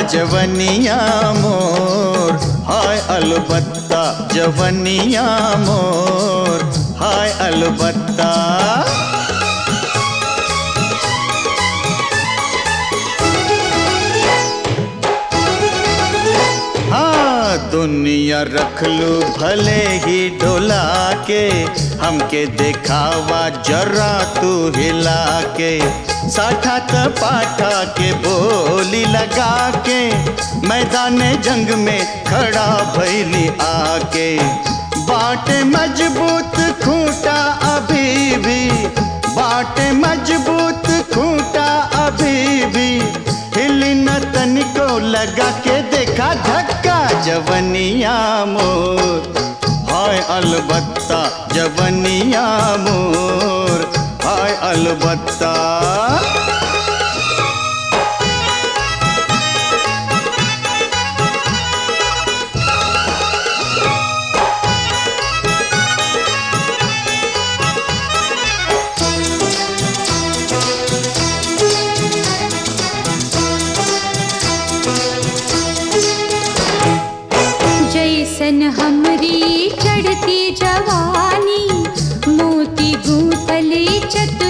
जवनिया मोर हाय अलबत्ता जवनिया मोर हाय अलबत्ता हाँ दुनिया रख लू भले ही डोला के हमके देखावा जरा तू हिला के साठा त पाठा के बोली लगा के मैदान जंग में खड़ा भैली आके बाटे मजबूत खूंटा अभी भी बाटे मजबूत खूंटा अभी भी हिली न तनिको लगा के देखा धक्का जवनिया मोर हाय अलबत्ता जवनिया मोर हाय अलबत्ता जैसन हमरी चढ़ती जवानी मोती गूंथले चतुर